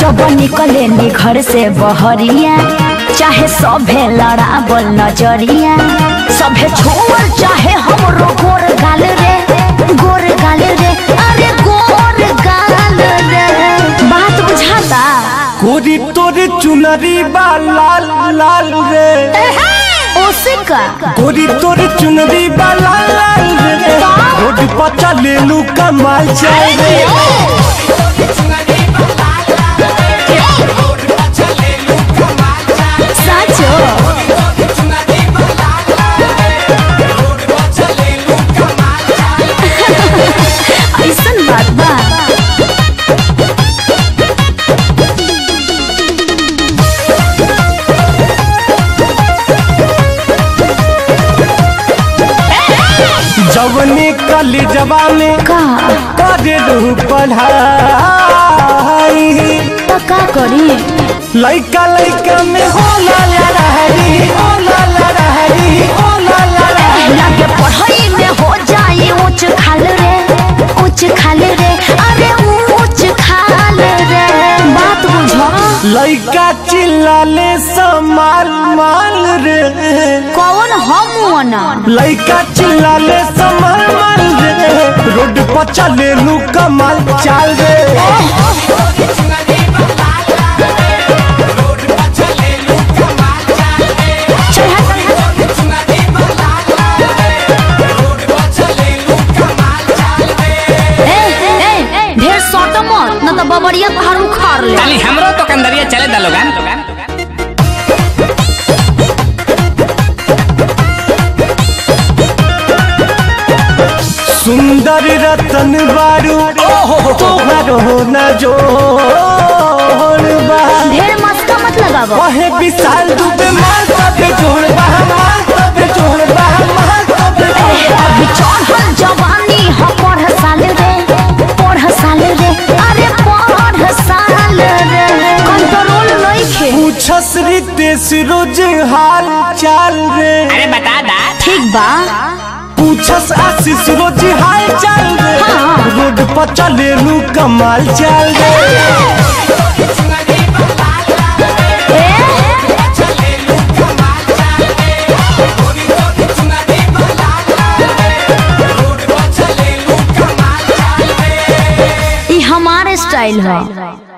जब निकले नी घर से बहरिया चाहे सभे लड़ावल नजरिया सभे छोड़ चाहे हमरो गोर गाल रे गोर गाल रे अरे गोर गाल रे बात बुझाता कोरी तोरे चुनरी बा लाल लाल रे ओसिका कोरी तोरे चुनरी बा लाल लाल रे रोड पर चले लू कमाल चल रे साचो ऐसन बात बा जवने कली जवा में का करे रहू पढ़ाई तो का करी लइका लइका में होला लड़ाई होला लड़ाई होला लड़ाई लगे पढ़ाई में हो जाए ऊंच खाल रे ऊंच खाल रे अरे ऊंच खाल रे बात बुझो लइका चिल्लाले समाल माल रे कौन हम ना लइका चिल्लाले समाल माल रे रोड पर चले लू कमाल चाल रे ए ए ढेर सट मत न तो बबरिया पहाड़ उखाड़ ले ताली हमरो तो कंदरिया चले दा लोगन सुंदर रतन बारू तोहरो न जोड़ बा ढेर मस्का मत लगावो वहे विशाल दुबे मार तबे जोड़ बा मार तबे जोड़ बा मार तबे जोड़ बा। अभी चढ़ल जवानी ह पढ़ साल रे पढ़ साल रे अरे पढ़ साल रे कंट्रोल नइखे पूछस रितेश रोज हाल चाल रे अरे बता दा ठीक बा पूछस आशीष रोज हाल चाल रे हाँ। रोड पर चले लू कमाल चाल रे ई हमारे स्टाइल है